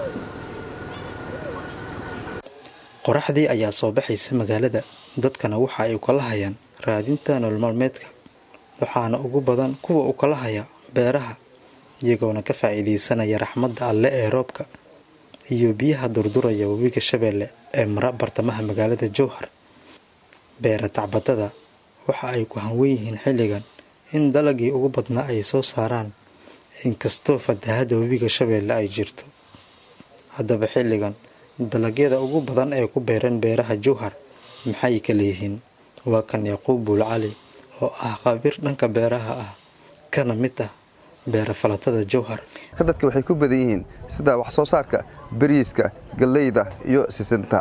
qoraxdii ayaa soo baxaysa magaalada dadkana waxa ay ukala hayaan raadinta nolol maalmeedka waxaana ugu badan kuwa ukala haya beeraha iyagoona ka faa'iidaysanaya raxmadda alle ee roobka iyo biyaha durduraya webiga shabeelle ee mara bartamaha magaalada jowhar beera tacbatada waxa ay ku hanwen yihiin xilligan in dalagii ugu badnaa ay soo saaraan inkastoo fatahadda webiga shabeelle ay jirto haddaba xilligan dalagyada ugu badan ee ku beeran beeraha jowhar maxay ka leeyihiin waa kan yaquub buul cali oo ah khabiir dhanka beeraha ah kana mid ah beera falatada jowhar dadka waxay ku badan yihiin sida wax soo saarka bariiska galleyda iyo sisinta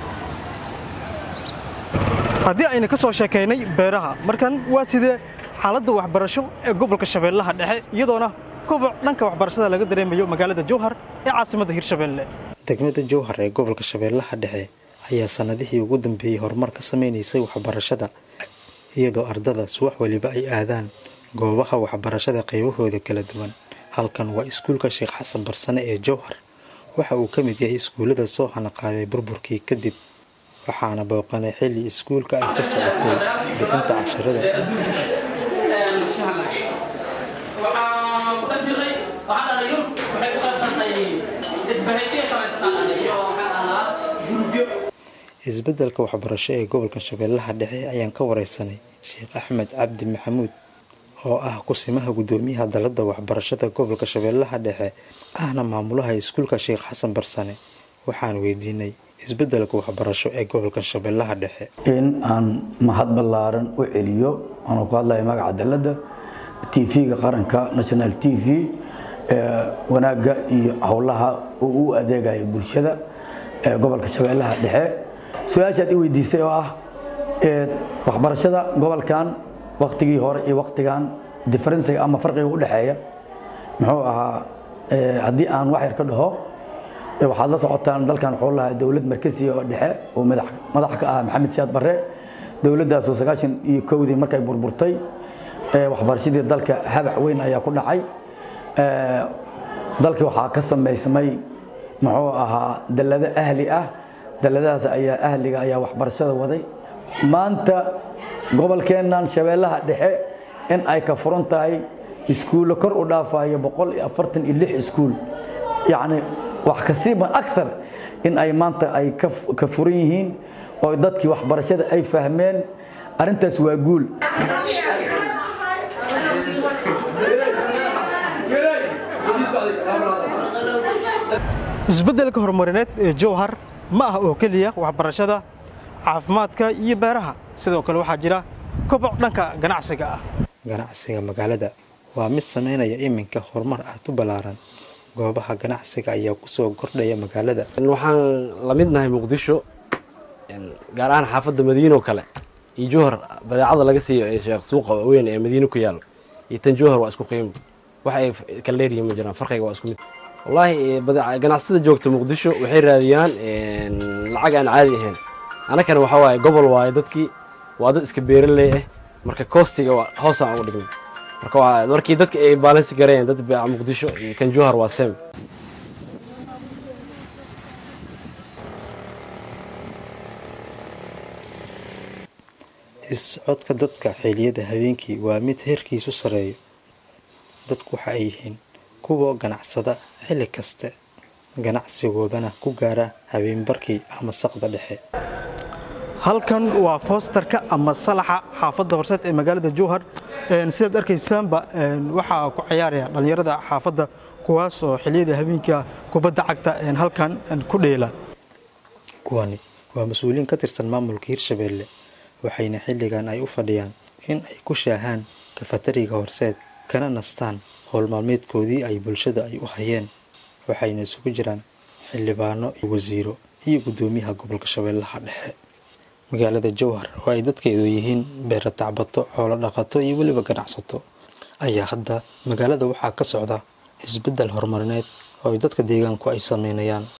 haddii ayna ka soo sheekaynay beeraha markan waa sidee xaaladda waxbarasho ee gobolka shabeellaha dhexe iyadoona koboc dhanka waxbarashada laga dareemayo magaalada jowhar ee caasimadda hirshabeelle degmada jowhar ee gobolka shabeellaha dhexe ayaa sannadihii ugu dambeeyey horumar ka samaynaysay waxbarashada iyadoo ardada subax weliba ay aadaan goobaha waxbarashada qaybahooda kala duwan halkan waa iskuulka sheekh xasan barsane ee jowhar waxa uu ka mid yahay iskuullada soo hanaqaaday burburkii kadib waxaana booqanay xilli iskuulka ay ka socotay bixinta casharada isbeddelka waxbarasho ee gobolka shabeellaha dhexe ayaan ka wareysanay sheekh axmed cabdi maxamuud oo ah kusimaha guddoomiyaha dalladda waxbarashada gobolka shabeellaha dhexe ahna maamulaha iskuulka sheekh xasan barsane waxaan weydiinay isbeddelka waxbarasho ee gobolka shabeellaha dhexe in aan mahad ballaaran u celiyo anoo ku hadlaya magaca dalladda tv-ga qaranka national t v wanaagga iyo howlaha uu u adeegayo bulshada ee gobolka shabeellaha dhexe su-aashaad i weydiisay oo ah waxbarashada gobolkan waktigii hore iyo waktigan diferensiga ama farqiga u dhexeeya muxuu ahaa haddii aan wax yar ka dhaho waxaad la socotaan dalkan wuxuu lahaa dowlad markasiya oo dhexe oo madax ka ah maxamed siyaad barre dowladdaasoo sagaashan iyo kowdii markay burburtay waxbarashadii dalka habac weyn ayaa ku dhacay dalkii waxaa ka samaysmay muxuu ahaa dallado ahli ah dalladahaas ayaa ahliga ayaa waxbarashada waday maanta gobolkeennan shabeellaha dhexe in ay ka furan tahay iskuullo kor u dhaafayo boqol iyo afartan iyo lix iskuul yacni wax kasiiban akar in ay maanta ay ka furan yihiin oo dadkii waxbarashada ay fahmeen arrintaas waa guul isbeddelka horumarineed ee jowhar ma ah oo keliya waxbarashada caafimaadka iyo beeraha sidoo kale waxaa jira koboc dhanka ganacsiga ah ganacsiga magaalada waa mid samaynaya iminka horumar aad u ballaaran goobaha ganacsiga ayaa kusoo kordhaya magaalada waxaan la mid nahay muqdisho gaar ahaan xaafadda madiino kale iyo jowhar badeecada laga siiyo ee sheekh suuqa weyn ee madiino ku yaalo iyo tan jowhar waa isku qiimo wax ay kala dheeryihiin ma jiraan farqiga waa isku mid wallaahi ganacsada joogta muqdisho waxay raadiyaan lacag aan caadi ahayn annakana waxaa waaye gobol waaye dadkii waa dad iska beeraley ah marka koostiga hoosaan uga dhignay marka markii dadka ay baalansi gareen dad muqdisho iyo kan jowhar waa sem iscodka dadka xiliyada habeenkii waa mid heerkiisu sareeyo dadku waxa ay yihiin kuwa ganacsada xilli kaste ganacsigoodana ku gaara habeenbarkii ama saqda dhexe halkan waa foostarka ama salaxa xaafadda horseed ee magaalada jowhar sidaad arkaysaanba waxaa ku ciyaaraya dhallinyarada xaafadda kuwaas oo xiliyada habeenka kubadda cagta halkan ku dheela kuwani waa mas-uuliyiin ka tirsan maamulka hirshabeelle waxayna xilligan ay u fadhiyaan in ay ku shaahaan kafatariga horseed kana nastaan howl maalmeedkoodii ay bulshada ay u hayeen waxayna isugu jiraan xildhibaano iyo wasiiro iyo guddoomiyaha gobolka shabeellaha dhexe magaalada jowhar oo ay dadkeedu yihiin beera tacbato xoolo dhaqato iyo weliba ganacsato ayaa hadda magaalada waxaa ka socda isbeddel horumarineed oo ay dadka deegaanku ay sameynayaan